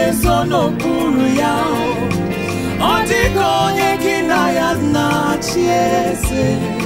na-ezo n'okpuru ya ọ dịka onye gị na ya na-achị eze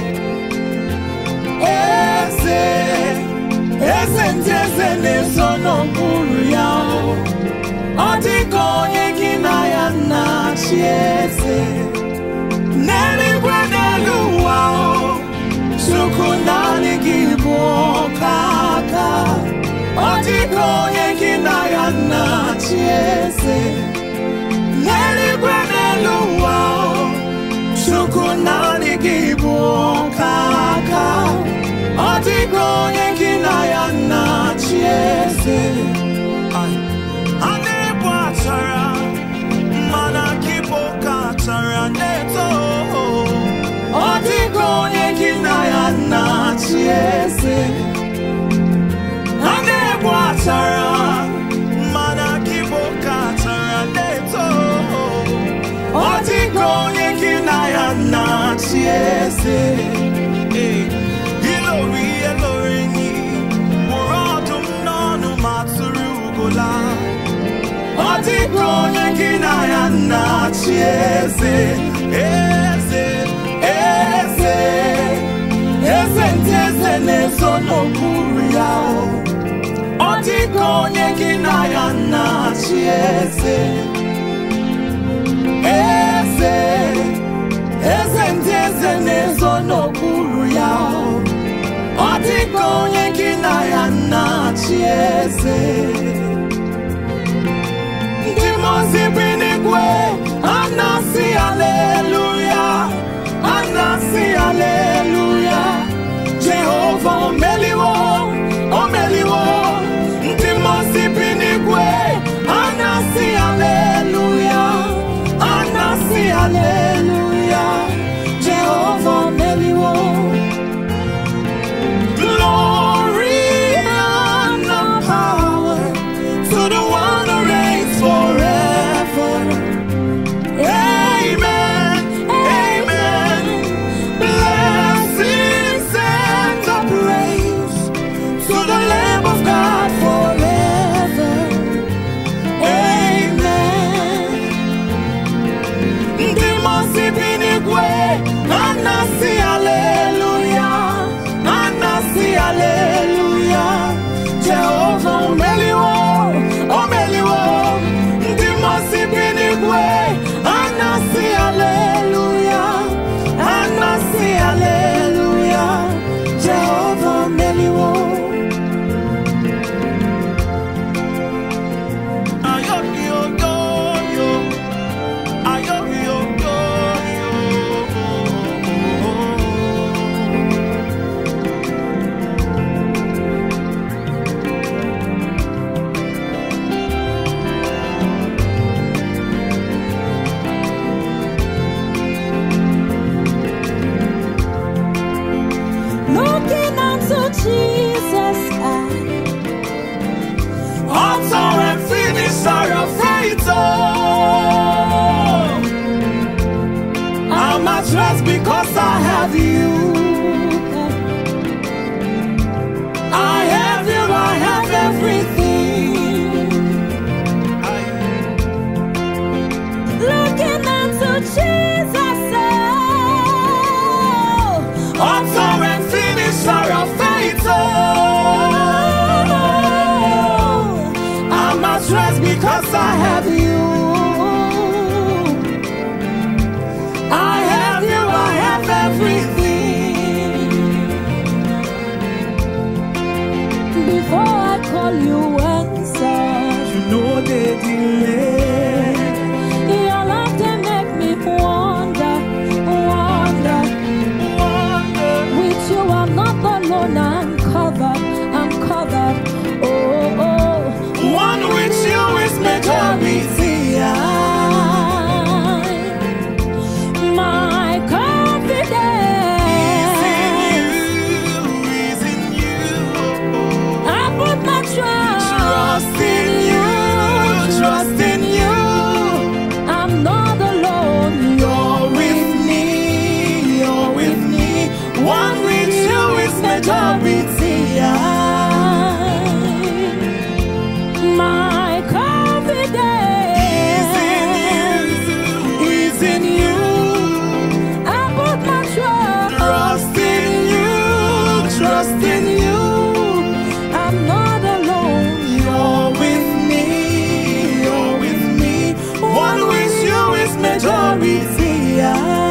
eze eze ndị eze na-ezo n'okpuru ya ọ dịka onye gị na ya na-achị eze n'eluigwe n'elu ụwa chukwu naanị gị bụ ọka aka ọ dịka onye gị na ya na-achị eze n'eluigwe n'elu ụwa chukwu naanị gị bụ ọka aka ọ dịka onye gị na ya na-achị eze a na-ebu achara mana gị bụ ka achara na-eto ọ dịka onye gị na ya na-achị eze a na-ebu achara mana gị bụ ka achara na-eto ọ dịka onye gị na ya na-achị eze ilori ihe lori nyi mụrụ ọdụm n'ọnụ ma tụrụ ugola ọ dịka onye gị na ya na-achị eze eze eze eze ndị eze na-ezo n'okpuru ya ọ dịka onye gị na ya na-achị eze eze eze ndị eze na-ezo n'okpuru ya ọ dịka onye gị na ya na-achị eze ndị mozi bi n'igwe a na-asị aleluya a na-asị aleluya jehova o meliwo o meliwo ndị mozi bi n'igwe a na-asị aleluya a na-asị aleluya jehova o meliwo Glory and power to the one who reigns forever. Amen. Amen. Blessings and the praise to the Lamb of God forever. Amen. Ndị mozi bi n'igwe anasị aleluya anasị aleluya Jehova o meliwo o meliwo ndị mozi bi n'igwe anasị aleluya anasị aleluya Jehova o meliwo Ayo, yo, yo, yo. Ayo, yo, yo, yo. Looking unto Jesus, I Author and finisher of faith. Oh, I'm at rest because I have you. I have you, I have everything. looking unto Jesus, oh, Author and finisher of faith. Oh, I'm at rest because I have you. I have you, I have everything. before I call you answer. You know the delay. Your love they make me wonder, wonder. Wonder. With you, I'm not alone. I'm covered, I'm covered. Oh, oh. One with you is majority. My confidence. Is in you. I put my trust, Trust in you. Trust in you. I'm not alone. You're with me. You're with me. One with you is majority. My confidence. vast majority ya